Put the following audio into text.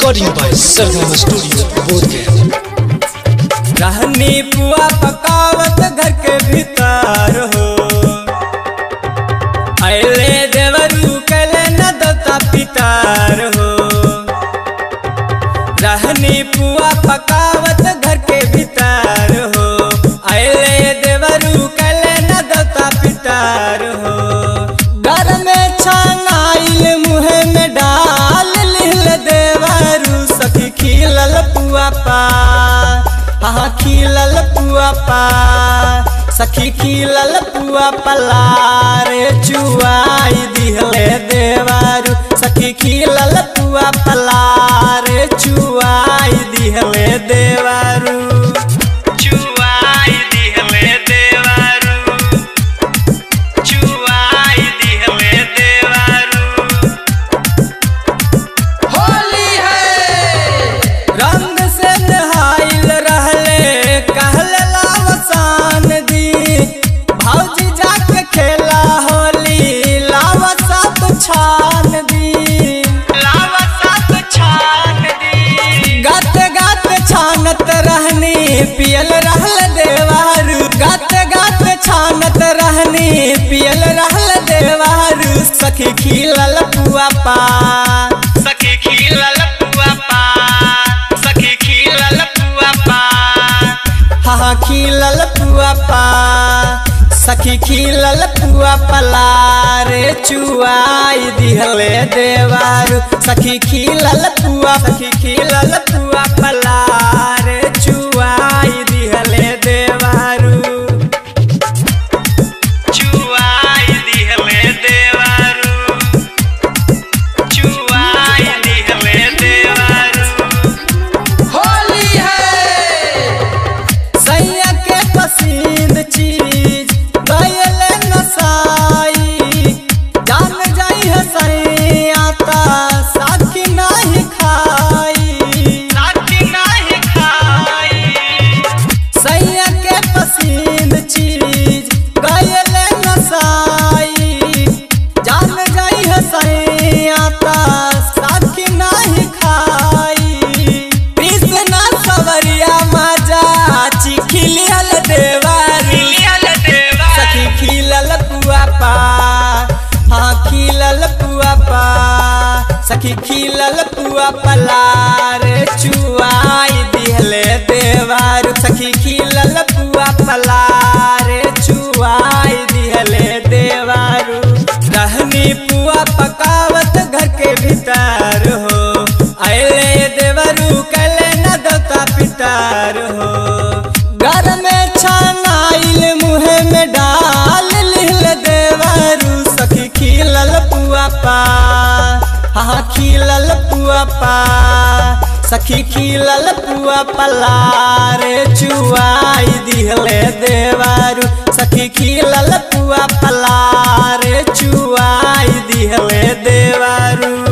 Recording by Sargama Studio, Bodhgaya. रहनी पुआ पकावत घर के भीतर हो अले देवरू कले न दता पितार हो रहनी पुआ पकावत घर के भीतर हो अले देवरू कले न दता पितार हो घर में छनाइल मुँह में डाल लिहल देवरू सखी खिलल पुआ पा हाँ खिलल पुआ पा सखी खिलल पुआ पलार चुआई दिहले देवारू सखी खिलल पुआ पलार चुआई दिहले देवारू चुआई दिहले देवारू चुआई दिहले देवारू होली है रंग से नहाइल रहले कहल लावसान दी भौजी जाके खेला होली लावसात छान दी लावसात छान दी गात गात छानत रहनी पियल रहल देवारू गात गात छानत रहनी पियल रहल देवारू सखी खिलल पुआ पा सखी खिलल पुआ पा सखी खिलल पुआ पा हाँ खिलल पुआ पा सखी खिलल पुआ पलारे चुआई दिहले देवारू सखी खिलल पुआ सखी खिलल पुआ पलारे चुआई दिहले देवारू चुआई दिहले देवारू चुआई दिहले देवारू होली है सैया के पसंद चीज गयल नसाई जान जाई है सैया ता साथी नहीं खाई साथी नहीं खाई सैया के पसंद चीज गयल नसाई जान जाई है सैया ता साथी नहीं खाई कृष्णा सवरिया मजा चिखिलियल देवारी सखी खिलल पुआ पा हाँ खिलल पुआ पा सखी खिलल पुआ पलार चुआई दिहले देवारू सखी खिलल पुआ पलार चुआई दिहले देवारू रहनी पुआ पकावत घर के भीतर हो अले देवरू कले न दता पितार हो घर में छनाइल मुँह में डाल लिहल देवरू सखी खिलल पुआ पा हाँ खिलल पुआ पा सखी खिलल पुआ पलारे चुआई दिहले देवारू सखी खिलल पुआ पलारे चुआई दिहले देवारू